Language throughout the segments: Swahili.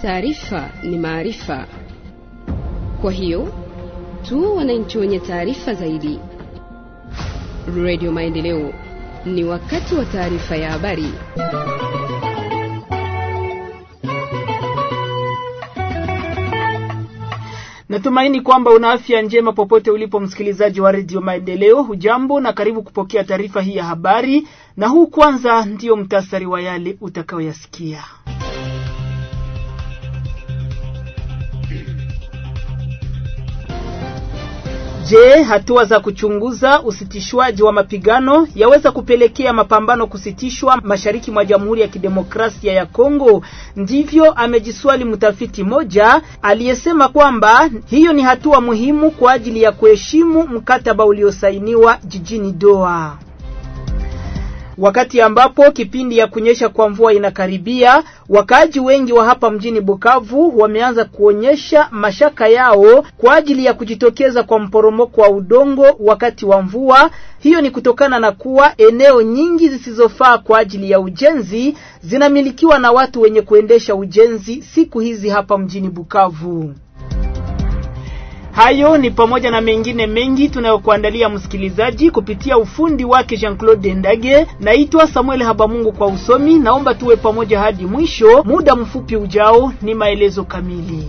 Taarifa ni maarifa, kwa hiyo tu wananchi wenye taarifa zaidi. Radio Maendeleo, ni wakati wa taarifa ya habari. Natumaini kwamba una afya njema popote ulipo, msikilizaji wa redio Maendeleo. Hujambo na karibu kupokea taarifa hii ya habari, na huu kwanza ndiyo mtasari wa yale utakayoyasikia. Je, hatua za kuchunguza usitishwaji wa mapigano yaweza kupelekea mapambano kusitishwa mashariki mwa Jamhuri ya Kidemokrasia ya Kongo? Ndivyo amejiswali mtafiti mmoja aliyesema kwamba hiyo ni hatua muhimu kwa ajili ya kuheshimu mkataba uliosainiwa jijini Doha. Wakati ambapo kipindi ya kunyesha kwa mvua inakaribia, wakaaji wengi wa hapa mjini Bukavu wameanza kuonyesha mashaka yao kwa ajili ya kujitokeza kwa mporomoko wa udongo wakati wa mvua. Hiyo ni kutokana na kuwa eneo nyingi zisizofaa kwa ajili ya ujenzi zinamilikiwa na watu wenye kuendesha ujenzi siku hizi hapa mjini Bukavu. Hayo ni pamoja na mengine mengi tunayokuandalia msikilizaji, kupitia ufundi wake Jean-Claude Ndage. Naitwa Samuel Habamungu kwa usomi. Naomba tuwe pamoja hadi mwisho. Muda mfupi ujao ni maelezo kamili.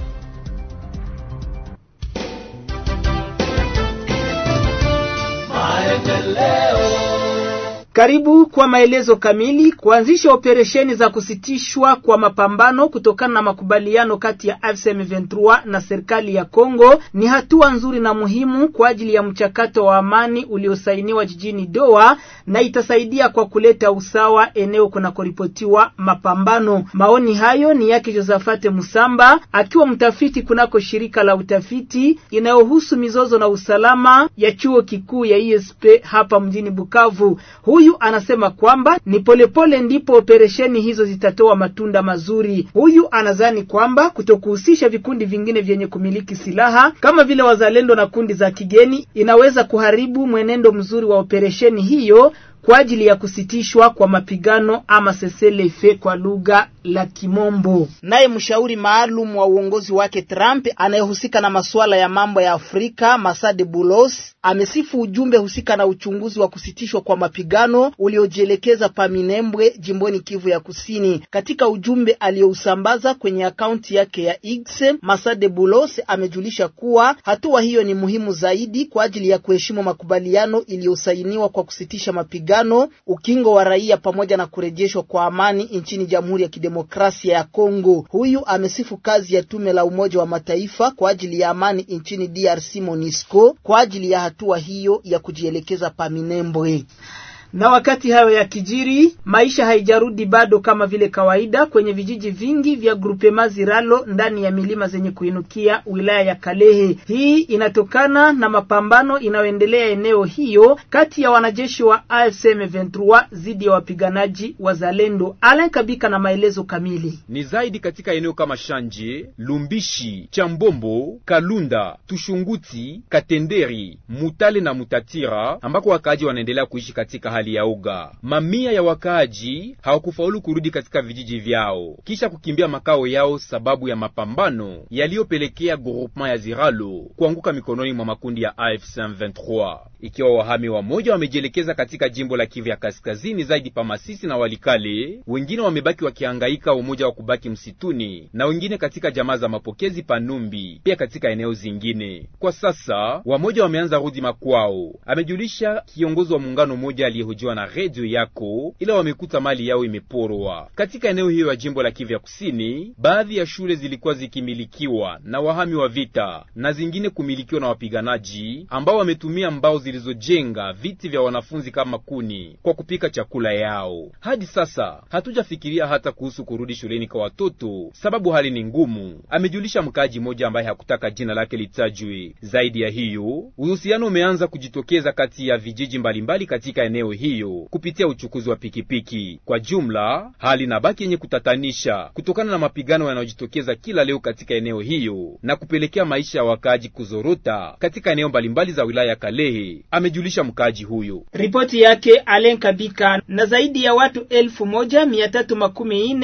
Karibu kwa maelezo kamili. Kuanzisha operesheni za kusitishwa kwa mapambano kutokana na makubaliano kati ya AFC M23 na serikali ya Kongo ni hatua nzuri na muhimu kwa ajili ya mchakato wa amani uliosainiwa jijini Doha na itasaidia kwa kuleta usawa eneo kunakoripotiwa mapambano. Maoni hayo ni yake Josafate Musamba akiwa mtafiti kunako shirika la utafiti inayohusu mizozo na usalama ya chuo kikuu ya ISP hapa mjini Bukavu. Huyu anasema kwamba ni polepole ndipo operesheni hizo zitatoa matunda mazuri. Huyu anadhani kwamba kutokuhusisha vikundi vingine vyenye kumiliki silaha kama vile wazalendo na kundi za kigeni inaweza kuharibu mwenendo mzuri wa operesheni hiyo kwa ajili ya kusitishwa kwa mapigano ama cessez-le-feu kwa lugha la Kimombo. Naye mshauri maalum wa uongozi wake Trump anayehusika na masuala ya mambo ya Afrika, Masade Bulos, amesifu ujumbe husika na uchunguzi wa kusitishwa kwa mapigano uliojielekeza Paminembwe, jimboni Kivu ya Kusini. Katika ujumbe aliyousambaza kwenye akaunti yake ya X, Masade Bulos amejulisha kuwa hatua hiyo ni muhimu zaidi kwa ajili ya kuheshimu makubaliano iliyosainiwa kwa kusitisha mapigano ukingo wa raia pamoja na kurejeshwa kwa amani nchini Jamhuri ya Kidemokrasia ya Kongo. Huyu amesifu kazi ya tume la Umoja wa Mataifa kwa ajili ya amani nchini DRC MONUSCO kwa ajili ya hatua hiyo ya kujielekeza Paminembwe na wakati hayo ya kijiri, maisha haijarudi bado kama vile kawaida kwenye vijiji vingi vya grupema Ziralo ndani ya milima zenye kuinukia wilaya ya Kalehe. Hii inatokana na mapambano inayoendelea eneo hiyo kati ya wanajeshi wa AFC M23 dhidi ya wapiganaji wa Zalendo. Alain Kabika na maelezo kamili. Ni zaidi katika eneo kama Shanje, Lumbishi, Chambombo, Kalunda, Tushunguti, Katenderi, Mutale na Mutatira ambako wakaaji wanaendelea kuishi katika hali ya uga. Mamia ya wakaaji hawakufaulu kurudi katika vijiji vyao kisha kukimbia makao yao sababu ya mapambano yaliyopelekea groupement ya Ziralo kuanguka mikononi mwa makundi ya AFC M23. Ikiwa wahami wamoja wamejielekeza katika jimbo la Kivu ya Kaskazini, zaidi pa Masisi na Walikale, wengine wamebaki wakihangaika umoja wa kubaki msituni, na wengine katika jamaa za mapokezi Panumbi, pia katika eneo zingine. Kwa sasa wamoja wameanza rudi makwao, amejulisha kiongozi wa muungano mmoja aliyehojiwa na redio yako, ila wamekuta mali yao imeporwa katika eneo hiyo ya jimbo la Kivu ya Kusini. Baadhi ya shule zilikuwa zikimilikiwa na wahami wa vita na zingine kumilikiwa na wapiganaji ambao wametumia mbao zilizojenga viti vya wanafunzi kama kuni kwa kupika chakula yao. Hadi sasa hatujafikiria hata kuhusu kurudi shuleni kwa watoto, sababu hali ni ngumu, amejulisha mkaaji mmoja ambaye hakutaka jina lake litajwe. Zaidi ya hiyo, uhusiano umeanza kujitokeza kati ya vijiji mbalimbali katika eneo hiyo kupitia uchukuzi wa pikipiki. Kwa jumla, hali inabaki yenye kutatanisha kutokana na mapigano yanayojitokeza kila leo katika eneo hiyo na kupelekea maisha ya wakaaji kuzorota katika eneo mbalimbali za wilaya ya Kalehe, amejulisha mkaaji huyo. Ripoti yake Alen Kabika. Na zaidi ya watu elfu moja mia tatu makumi nne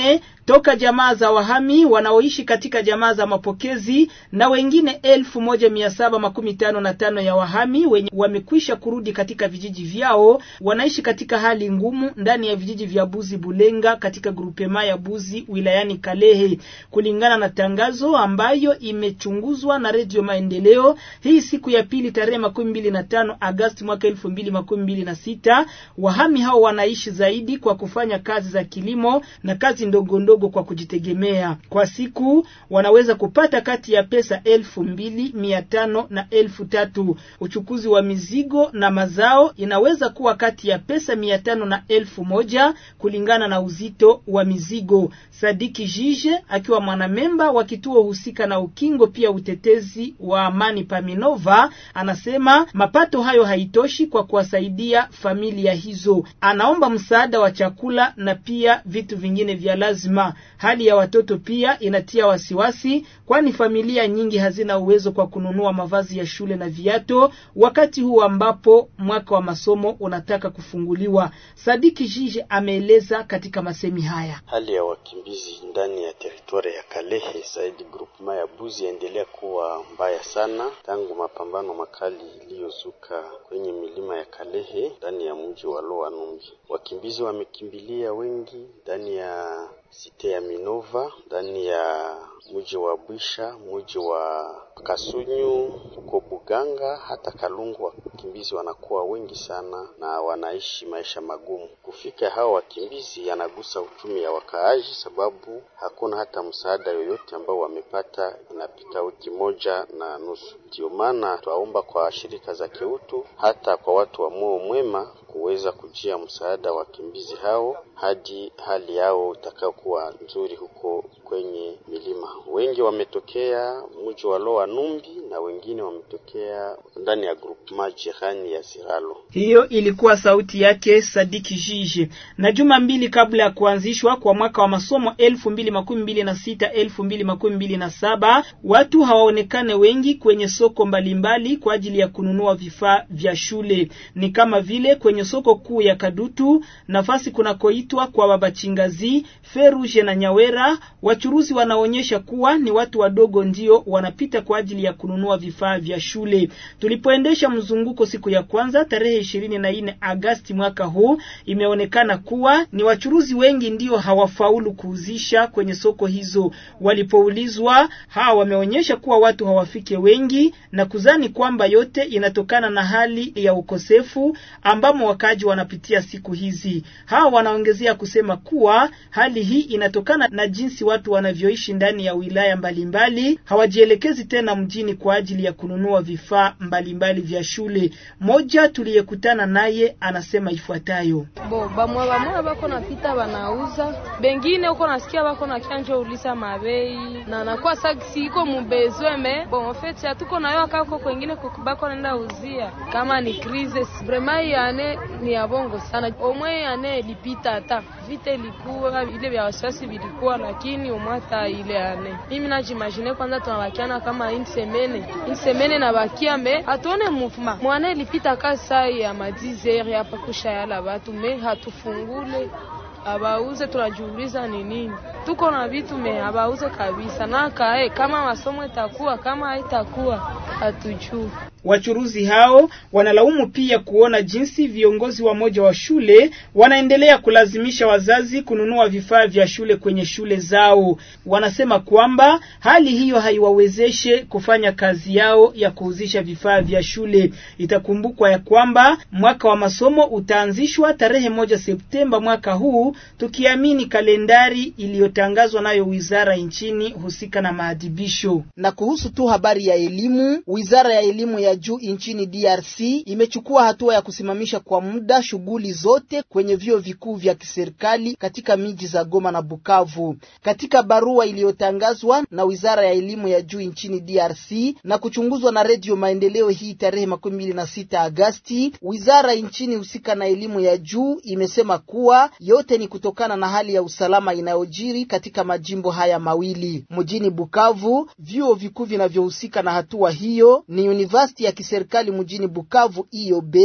toka jamaa za wahami wanaoishi katika jamaa za mapokezi na wengine elfu moja mia saba makumi tano na tano ya wahami wenye wamekwisha kurudi katika vijiji vyao wanaishi katika hali ngumu ndani ya vijiji vya Buzi Bulenga katika grupema ya Buzi wilayani Kalehe, kulingana na tangazo ambayo imechunguzwa na Redio Maendeleo hii siku ya pili tarehe makumi mbili na tano Agasti mwaka elfu mbili makumi mbili na sita. Wahami hao wanaishi zaidi kwa kufanya kazi za kilimo na kazi ndogo ndogo kwa kujitegemea. Kwa siku wanaweza kupata kati ya pesa elfu mbili mia tano na elfu tatu. Uchukuzi wa mizigo na mazao inaweza kuwa kati ya pesa mia tano na elfu moja kulingana na uzito wa mizigo. Sadiki Jije akiwa mwanamemba wa kituo husika na ukingo pia utetezi wa amani Paminova anasema mapato hayo haitoshi kwa kuwasaidia familia hizo. Anaomba msaada wa chakula na pia vitu vingine vya lazima. Hali ya watoto pia inatia wasiwasi, kwani familia nyingi hazina uwezo kwa kununua mavazi ya shule na viato wakati huu ambapo mwaka wa masomo unataka kufunguliwa. Sadiki Jije ameeleza katika masemi haya. Hali ya wakimbizi ndani ya teritwari ya Kalehe zaidi grupema ya Buzi yaendelea kuwa mbaya sana tangu mapambano makali iliyozuka kwenye milima ya Kalehe ndani ya mji wa Loa Numbi. Wakimbizi wamekimbilia wengi ndani ya site ya Minova, ndani ya mji wa Bwisha, mji wa Kasunyu, huko Buganga, hata Kalungu. Wakimbizi wanakuwa wengi sana na wanaishi maisha magumu. Kufika hao wakimbizi yanagusa uchumi ya wakaaji, sababu hakuna hata msaada yoyote ambao wamepata, inapita wiki moja na nusu. Ndio maana twaomba kwa shirika za kiutu, hata kwa watu wa moyo mwema kuweza kujia msaada wa wakimbizi hao hadi hali yao itakayokuwa nzuri huko kwenye milima. Wengi wametokea mji wa Loa Numbi na wengine wametokea ndani ya groupement jirani ya Siralo. Hiyo ilikuwa sauti yake Sadiki Jiji. Na juma mbili kabla ya kuanzishwa kwa mwaka wa masomo elfu mbili makumi mbili na sita elfu mbili makumi mbili na saba watu hawaonekane wengi kwenye soko mbalimbali kwa ajili ya kununua vifaa vya shule, ni kama vile kwenye soko kuu ya Kadutu, nafasi kunakoitwa kwa Babachingazi, Feruje na Nyawera. Wachuruzi wanaonyesha kuwa ni watu wadogo ndio wanapita kwa ajili ya kununua vifaa vya shule. Tulipoendesha mzunguko siku ya kwanza tarehe ishirini na nne Agasti mwaka huu, imeonekana kuwa ni wachuruzi wengi ndio hawafaulu kuuzisha kwenye soko hizo. Walipoulizwa, hawa wameonyesha kuwa watu hawafike wengi na kuzani kwamba yote inatokana na hali ya ukosefu ambamo wakaji wanapitia siku hizi. Hawa wanaongezea kusema kuwa hali hii inatokana na jinsi watu wanavyoishi ndani ya wilaya mbalimbali, hawajielekezi tena mjini kwa ajili ya kununua vifaa mbalimbali vya shule. Moja tuliyekutana naye anasema ifuatayo: bo bamwe bamwe bako napita banauza, bengine uko nasikia bako na kianjo ulisa mabei na nakuwa sagisi iko mubezwe me bon feti atuko nayo akako kwengine bako naenda uzia kama ni crisis vraiment yane ni ya bongo sana. Omwe ane ilipita hata vita ilikuwa ile vya wasiwasi vilikuwa, lakini umwata ile ane mimi najimagine kwanza tunabakiana kama insemene insemene na bakia me hatuone movement mwana ilipita kasai ya madizeri hapa kusha yala batu me hatufungule abauze tunajiuliza ni nini, tuko na vitu me abauze kabisa na kae kama masomo itakuwa kama haitakuwa hatujui. Wachuruzi hao wanalaumu pia kuona jinsi viongozi wa moja wa shule wanaendelea kulazimisha wazazi kununua vifaa vya shule kwenye shule zao. Wanasema kwamba hali hiyo haiwawezeshe kufanya kazi yao ya kuuzisha vifaa vya shule. Itakumbukwa ya kwamba mwaka wa masomo utaanzishwa tarehe moja Septemba mwaka huu, tukiamini kalendari iliyotangazwa nayo wizara nchini husika na maadhibisho. Na kuhusu tu habari ya elimu, wizara ya elimu ya juu nchini DRC imechukua hatua ya kusimamisha kwa muda shughuli zote kwenye vyuo vikuu vya kiserikali katika miji za Goma na Bukavu. Katika barua iliyotangazwa na wizara ya elimu ya juu nchini DRC na kuchunguzwa na Redio Maendeleo hii tarehe makumi mbili na sita Agasti, wizara nchini husika na elimu ya juu imesema kuwa yote ni kutokana na hali ya usalama inayojiri katika majimbo haya mawili. Mjini Bukavu, vyuo vikuu vinavyohusika na hatua hiyo ni University ya kiserikali mjini Bukavu IOB,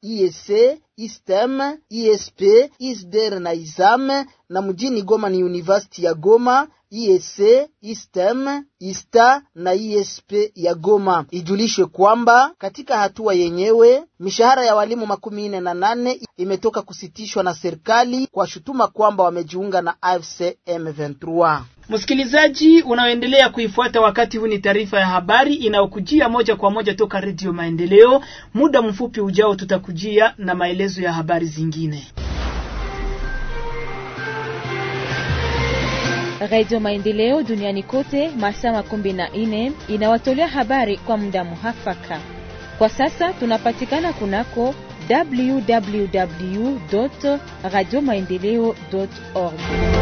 IEC, ISTEM, ISP, ISDER na ISAM, na mjini Goma ni University ya Goma, IEC, ISTEM, ISTA na ISP ya Goma. Ijulishwe kwamba katika hatua yenyewe mishahara ya walimu makumi nne na nane imetoka kusitishwa na serikali kwa shutuma kwamba wamejiunga na AFC M23. Msikilizaji unaoendelea kuifuata wakati huu, ni taarifa ya habari inayokujia moja kwa moja toka Redio Maendeleo. Muda mfupi ujao, tutakujia na maelezo ya habari zingine. Radio Maendeleo duniani kote masaa makumi na nne inawatolea habari kwa muda muhafaka. Kwa sasa tunapatikana kunako www radio maendeleo org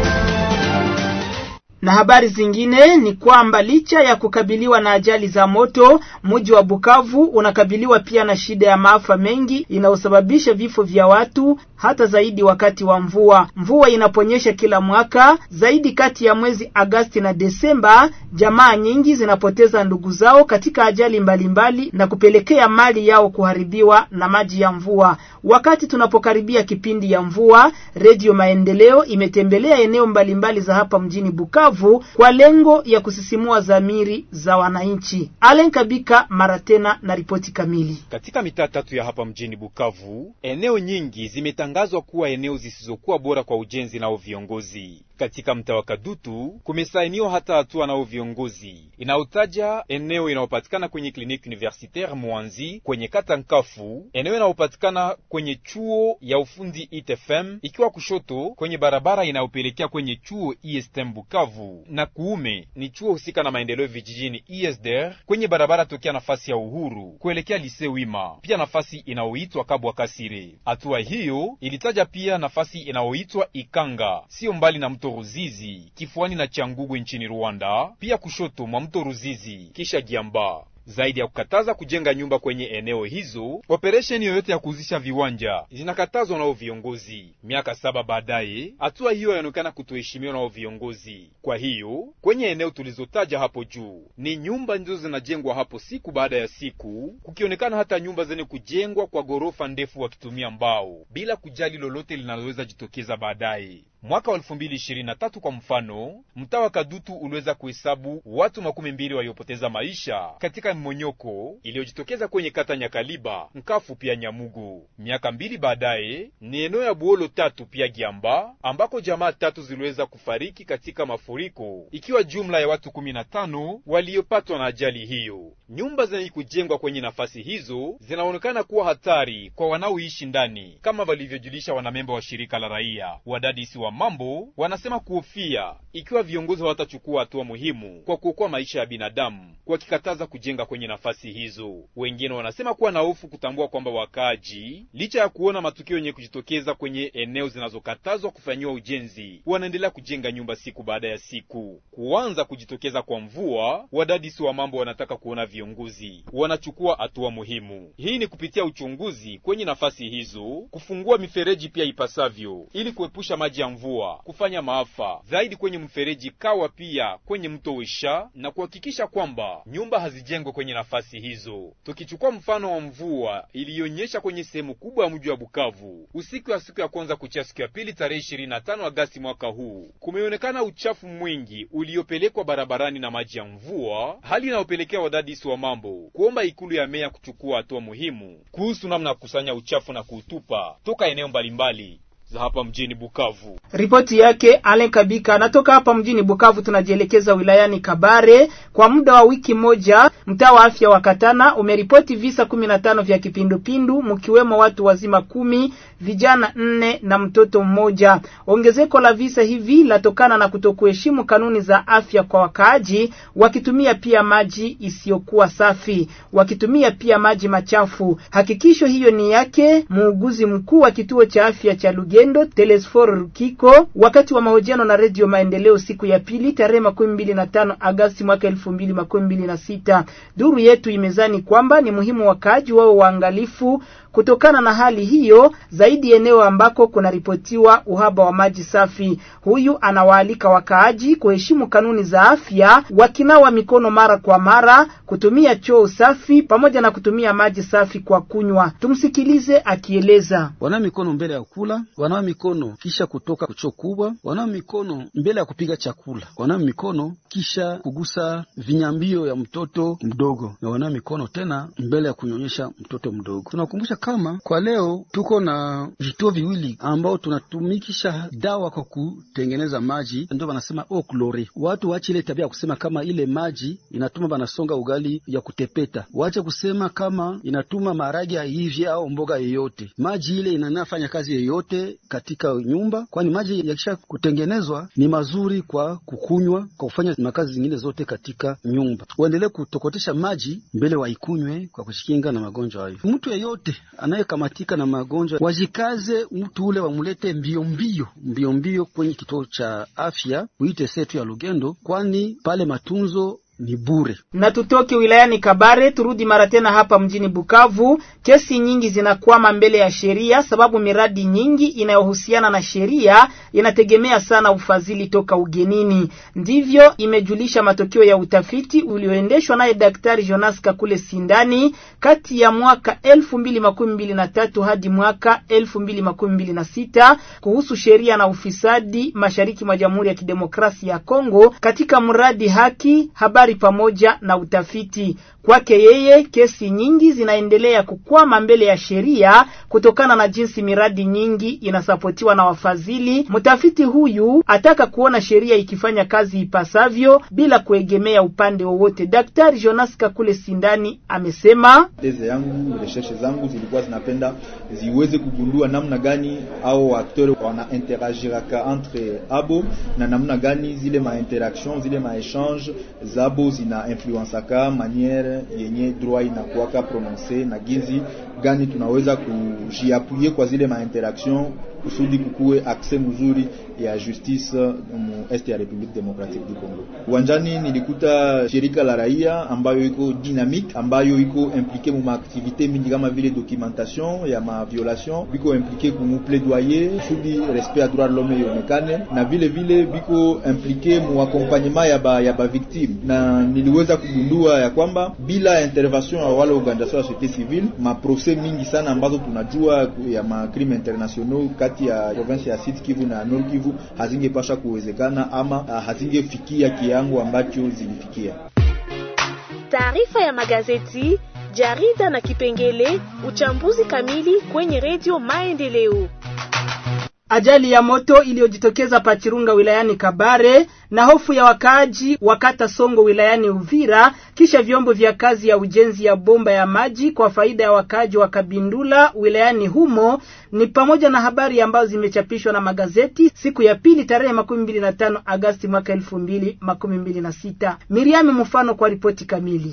na habari zingine ni kwamba licha ya kukabiliwa na ajali za moto, mji wa Bukavu unakabiliwa pia na shida ya maafa mengi inayosababisha vifo vya watu, hata zaidi wakati wa mvua. Mvua inaponyesha kila mwaka zaidi, kati ya mwezi Agasti na Desemba, jamaa nyingi zinapoteza ndugu zao katika ajali mbalimbali mbali, na kupelekea mali yao kuharibiwa na maji ya mvua. Wakati tunapokaribia kipindi ya mvua, Redio Maendeleo imetembelea eneo mbalimbali mbali za hapa mjini Bukavu kwa lengo ya kusisimua dhamiri za wananchi. Alen Kabika mara tena na ripoti kamili. Katika mitaa tatu ya hapa mjini Bukavu, eneo nyingi zimetangazwa kuwa eneo zisizokuwa bora kwa ujenzi nao viongozi. Katika mtaa wa Kadutu kumesainiwa hata hatua nao viongozi inayotaja eneo inayopatikana kwenye kliniki universitaire Mwanzi kwenye kata Nkafu, eneo inayopatikana kwenye chuo ya ufundi ITFM, ikiwa kushoto kwenye barabara inayopelekea kwenye chuo ISTM Bukavu, na kuume ni chuo husika na maendeleo vijijini ISDR kwenye barabara tokea nafasi ya Uhuru kuelekea Lise Wima, pia nafasi inayoitwa Kabwa Kasire. Hatua hiyo ilitaja pia nafasi inayoitwa Ikanga, sio mbali na mto Ruzizi kifuani na Changugwe nchini Rwanda, pia kushoto mwa mto Ruzizi kisha Giamba. Zaidi ya kukataza kujenga nyumba kwenye eneo hizo, operesheni yoyote ya kuuzisha viwanja zinakatazwa nao viongozi. Miaka saba baadaye, hatua hiyo yaonekana kutoheshimiwa nao viongozi. Kwa hiyo kwenye eneo tulizotaja hapo juu, ni nyumba ndizo zinajengwa hapo siku baada ya siku, kukionekana hata nyumba zenye kujengwa kwa ghorofa ndefu wakitumia mbao bila kujali lolote linaloweza jitokeza baadaye. Mwaka wa elfu mbili ishirini na tatu kwa mfano, mtaa wa Kadutu uliweza kuhesabu watu makumi mbili waliopoteza maisha katika mmonyoko iliyojitokeza kwenye kata Nyakaliba, Nkafu pia Nyamugu. Miaka mbili baadaye ni eneo ya Buolo tatu pia Giamba ambako jamaa tatu ziliweza kufariki katika mafuriko, ikiwa jumla ya watu kumi na tano waliopatwa na ajali hiyo. Nyumba zenye kujengwa kwenye nafasi hizo zinaonekana kuwa hatari kwa wanaoishi ndani, kama walivyojulisha wanamemba wa shirika la raia. Wadadisi wa mambo wanasema kuhofia ikiwa viongozi hawatachukua hatua muhimu kwa kuokoa maisha ya binadamu, wakikataza kujenga kwenye nafasi hizo. Wengine wanasema kuwa na hofu kutambua kwamba wakaaji, licha ya kuona matukio yenye kujitokeza kwenye eneo zinazokatazwa kufanyiwa ujenzi, wanaendelea kujenga nyumba siku baada ya siku. Kuanza kujitokeza kwa mvua, wadadisi wa mambo wanataka kuona viongozi wanachukua hatua muhimu. Hii ni kupitia uchunguzi kwenye nafasi hizo, kufungua mifereji pia ipasavyo, ili kuepusha maji ya mvua kufanya maafa zaidi kwenye mfereji Kawa, pia kwenye mto Wisha, na kuhakikisha kwamba nyumba hazijengwe kwenye nafasi hizo. Tukichukua mfano wa mvua iliyonyesha kwenye sehemu kubwa ya mji wa Bukavu usiku ya siku ya kwanza kuchia siku ya pili tarehe 25 Agasti mwaka huu, kumeonekana uchafu mwingi uliopelekwa barabarani na maji ya mvua, hali inayopelekea wadadisi wa mambo kuomba ikulu ya meya kuchukua hatua muhimu kuhusu namna ya kukusanya uchafu na kuutupa toka eneo mbalimbali za hapa mjini Bukavu. Ripoti yake Alen Kabika anatoka hapa mjini Bukavu. Tunajielekeza wilayani Kabare. Kwa muda wa wiki moja, mtaa wa afya wa Katana umeripoti visa kumi na tano vya kipindupindu, mkiwemo watu wazima kumi, vijana nne na mtoto mmoja. Ongezeko la visa hivi latokana na kutokuheshimu kanuni za afya kwa wakaaji, wakitumia pia maji isiyokuwa safi, wakitumia pia maji machafu. Hakikisho hiyo ni yake muuguzi mkuu wa kituo cha afya cha Luge wazalendo Telesfor Rukiko wakati wa mahojiano na Redio Maendeleo siku ya pili tarehe makumi mbili na tano Agasti mwaka elfu mbili makumi mbili na sita. Duru yetu imezani kwamba ni muhimu wakaaji wao waangalifu kutokana na hali hiyo, zaidi eneo ambako kunaripotiwa uhaba wa maji safi. Huyu anawaalika wakaaji kuheshimu kanuni za afya, wakinawa mikono mara kwa mara, kutumia choo safi pamoja na kutumia maji safi kwa kunywa. Tumsikilize akieleza. Wanawa mikono mbele ya kula, wanawa mikono kisha kutoka choo kubwa, wanawa mikono mbele ya kupiga chakula, wanawa mikono kisha kugusa vinyambio ya mtoto mdogo, na wanawa mikono tena mbele ya kunyonyesha mtoto mdogo. Tunakumbusha kama kwa leo tuko na vituo viwili ambao tunatumikisha dawa kwa kutengeneza maji, ndio wanasema eau chlorée. Watu waache ile tabia ya kusema kama ile maji inatuma banasonga ugali ya kutepeta, waache kusema kama inatuma maharage yaivye au mboga yoyote. Maji ile inanafanya kazi yoyote katika nyumba, kwani maji yakisha kutengenezwa ni mazuri kwa kukunywa, kwa kufanya makazi zingine zote katika nyumba. Waendelee kutokotesha maji mbele waikunywe kwa kujikinga na magonjwa hayo. Mtu yeyote anayekamatika na magonjwa wajikaze, mtu ule wamulete mbio mbio mbio mbio kwenye kituo cha afya uite setu ya Lugendo, kwani pale matunzo ni bure. Na tutoke wilayani Kabare turudi mara tena hapa mjini Bukavu. Kesi nyingi zinakwama mbele ya sheria sababu miradi nyingi inayohusiana na sheria inategemea sana ufadhili toka ugenini. Ndivyo imejulisha matokeo ya utafiti ulioendeshwa naye Daktari Jonas Kakule Sindani kati ya mwaka elfu mbili makumi mbili na tatu hadi mwaka elfu mbili makumi mbili na sita kuhusu sheria na ufisadi mashariki mwa Jamhuri ya Kidemokrasia ya Kongo katika mradi haki habari pamoja na utafiti. Kwake yeye, kesi nyingi zinaendelea kukwama mbele ya sheria kutokana na jinsi miradi nyingi inasapotiwa na wafadhili. Mtafiti huyu ataka kuona sheria ikifanya kazi ipasavyo bila kuegemea upande wowote. Daktari Jonas Kakule Sindani amesema teze yangu, recherche zangu zilikuwa zinapenda ziweze kugundua namna gani au akteur wana interagiraka entre abo na namna gani zile ma interaction zile ma échange zabo zina influensaka maniere yenye droit inakuwaka prononce na gizi gani tunaweza kujiapuye kwa zile ma interaction kusudi kukuwe akse mzuri ya justice mu est ya Republique Democratique du Congo. Uwanjani nilikuta shirika la raia ambayo iko dynamique, ambayo iko impliqué mu maaktivite mingi kama vile documentation ya ma violation, biko impliqué ku mu plaidoyer kusudi respect ya droit de l'homme ionekane, na vile vile biko impliqué mu accompagnement ya ba, ya ba victime, na niliweza kugundua ya kwamba bila intervention ya wale organisation ya société civile, ma procès mingi sana ambazo tunajua ya ma crime internationaux kati ya province ya Sud Kivu na Nord Kivu hazingepasha kuwezekana ama hazingefikia kiango ambacho zilifikia. Taarifa ya magazeti, jarida na kipengele uchambuzi kamili kwenye redio Maendeleo. Ajali ya moto iliyojitokeza Pachirunga wilayani Kabare na hofu ya wakaaji wakata Songo wilayani Uvira kisha vyombo vya kazi ya ujenzi ya bomba ya maji kwa faida ya wakaaji wa Kabindula wilayani humo ni pamoja na habari ambazo zimechapishwa na magazeti siku ya pili tarehe makumi mbili na tano Agasti mwaka elfu mbili makumi mbili na sita. Miriami Mfano kwa ripoti kamili.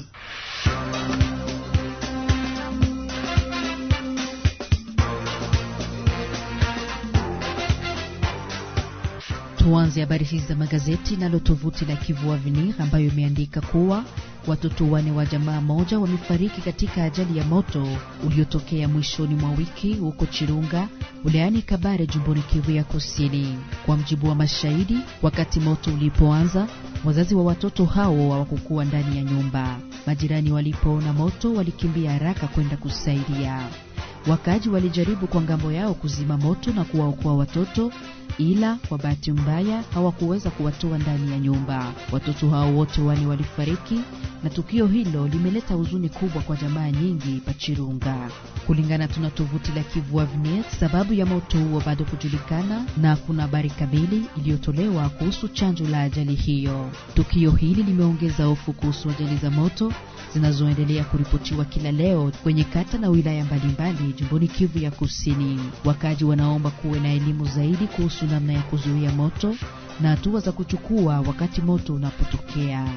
Tuanze habari hizi za magazeti nalo tovuti la Kivu Avenir ambayo imeandika kuwa watoto wane wa jamaa moja wamefariki katika ajali ya moto uliotokea mwishoni mwa wiki huko Chirunga wilayani Kabare jumboni Kivu ya Kusini. Kwa mjibu wa mashahidi, wakati moto ulipoanza, wazazi wa watoto hao hawakukuwa ndani ya nyumba. Majirani walipoona moto walikimbia haraka kwenda kusaidia. Wakaaji walijaribu kwa ngambo yao kuzima moto na kuwaokoa watoto, ila kwa bahati mbaya hawakuweza kuwatoa ndani ya nyumba. Watoto hao wote wane walifariki, na tukio hilo limeleta huzuni kubwa kwa jamaa nyingi Pachirunga. Kulingana tuna tovuti la Kivu Avenir, sababu ya moto huo bado kujulikana na kuna habari kamili iliyotolewa kuhusu chanzo la ajali hiyo. Tukio hili limeongeza hofu kuhusu ajali za moto zinazoendelea kuripotiwa kila leo kwenye kata na wilaya mbalimbali jimboni Kivu ya Kusini. Wakaji wanaomba kuwe na elimu zaidi kuhusu namna ya kuzuia moto na hatua za kuchukua wakati moto unapotokea.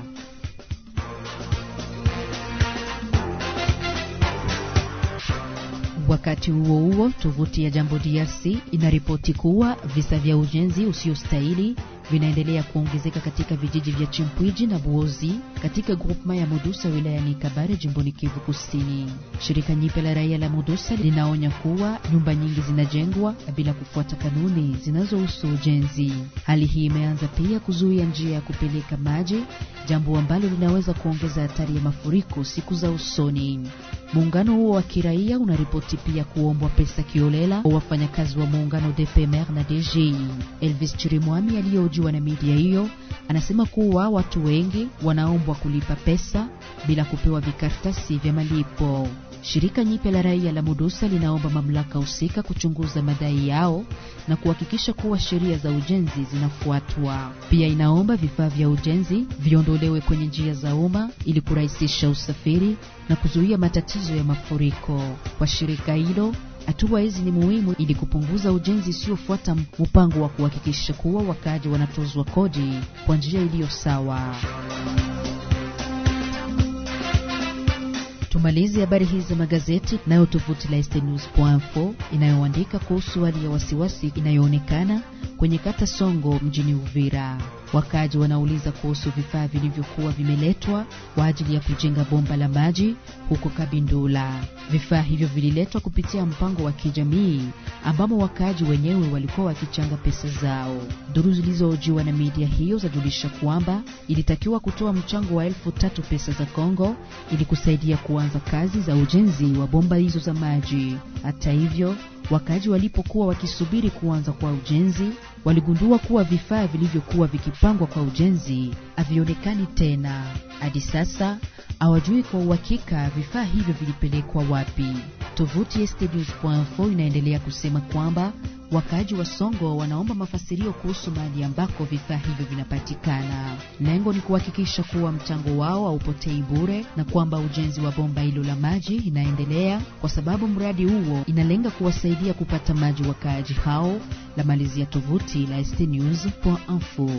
Wakati huo huo, tovuti ya Jambo DRC inaripoti kuwa visa vya ujenzi usiostahili vinaendelea kuongezeka katika vijiji vya Chimpwiji na Buozi katika grupma ya Mudusa wilayani Kabare jimboni Kivu Kusini. Shirika nyipe la raia la Mudusa linaonya kuwa nyumba nyingi zinajengwa bila kufuata kanuni zinazohusu ujenzi. Hali hii imeanza pia kuzuia njia ya kupeleka maji, jambo ambalo linaweza kuongeza hatari ya mafuriko siku za usoni. Muungano huo wa kiraia unaripoti pia kuombwa pesa kiolela kwa wafanyakazi wa muungano DPMR na DG. Elvis Chirimwami aliyohojiwa na media hiyo anasema kuwa watu wengi wanaombwa kulipa pesa bila kupewa vikaratasi vya malipo. Shirika nyipe la raia la Mudusa linaomba mamlaka husika kuchunguza madai yao na kuhakikisha kuwa sheria za ujenzi zinafuatwa. Pia inaomba vifaa vya ujenzi viondolewe kwenye njia za umma ili kurahisisha usafiri na kuzuia matatizo ya mafuriko. Kwa shirika hilo, hatua hizi ni muhimu ili kupunguza ujenzi usiofuata mpango wa kuhakikisha kuwa wakaaji wanatozwa kodi kwa njia iliyo sawa. Tumalizi habari hizi za magazeti nayo tovuti la estnews.info inayoandika kuhusu hali ya wasiwasi inayoonekana kwenye kata Songo mjini Uvira. Wakaji wanauliza kuhusu vifaa vilivyokuwa vimeletwa kwa ajili ya kujenga bomba la maji huko Kabindula. Vifaa hivyo vililetwa kupitia mpango wa kijamii ambamo wakaaji wenyewe walikuwa wakichanga pesa zao. Duru zilizohojiwa na media hiyo zajulisha kwamba ilitakiwa kutoa mchango wa elfu tatu pesa za Kongo ili kusaidia kuanza kazi za ujenzi wa bomba hizo za maji. Hata hivyo, wakaaji walipokuwa wakisubiri kuanza kwa ujenzi, waligundua kuwa vifaa vilivyokuwa vikipangwa kwa ujenzi havionekani tena. Hadi sasa hawajui kwa uhakika vifaa hivyo vilipelekwa wapi. Tovuti stnews.info inaendelea kusema kwamba wakaaji wa Songo wanaomba mafasirio kuhusu mahali ambako vifaa hivyo vinapatikana. Lengo ni kuhakikisha kuwa mchango wao haupotei bure na kwamba ujenzi wa bomba hilo la maji inaendelea, kwa sababu mradi huo inalenga kuwasaidia kupata maji wakaaji hao. La malizia tovuti la stnews.info.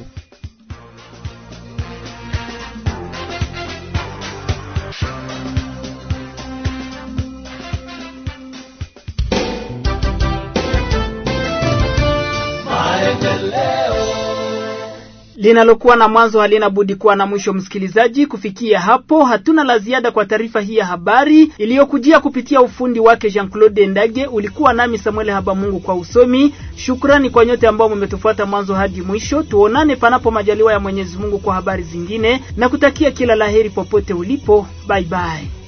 linalokuwa na mwanzo halina budi kuwa na mwisho. Msikilizaji, kufikia hapo hatuna la ziada kwa taarifa hii ya habari iliyokujia kupitia ufundi wake Jean Claude Ndage. Ulikuwa nami Samuel Habamungu kwa usomi. Shukrani kwa nyote ambao mmetufuata mwanzo hadi mwisho. Tuonane panapo majaliwa ya Mwenyezi Mungu kwa habari zingine, na kutakia kila laheri popote ulipo. Bye bye.